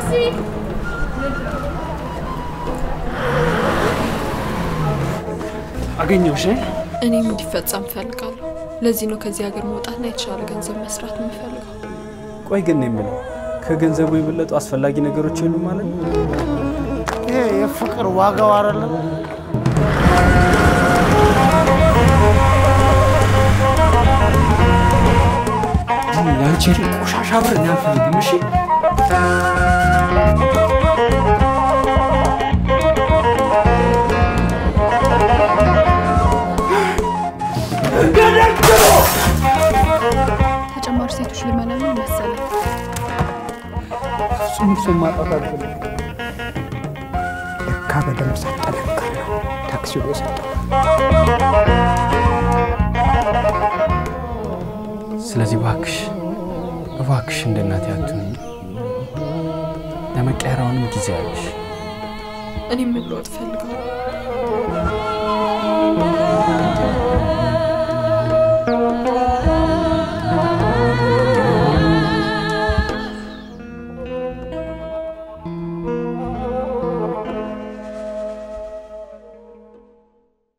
አገኘሁሽ። እኔም እንዲፈጸም እፈልጋለሁ። ለዚህ ነው ከዚህ ሀገር መውጣትና የተሻለ ገንዘብ መስራት የምፈልገው። ቆይ ግን የምለው ከገንዘቡ የበለጡ አስፈላጊ ነገሮች የሉም ማለት ነው? ይሄ የፍቅር ዋጋው አይደለም። ያንቺ ቆሻሻ ብር እኔ አልፈልግም። እሺ ተጨማሪ ሴቶች ልመለምን መሰለኝ። እሱም እሱም ማጣት አልፈልግም። ለካ በደንብ ሳጠነቅር ነው ታክሲው የሰጠው። ስለዚህ እባክሽ እባክሽ እንደ እናቴ አትሁኝ። ለመቀየራውንም ጊዜ አለሽ። እኔም መለወጥ እፈልጋለሁ።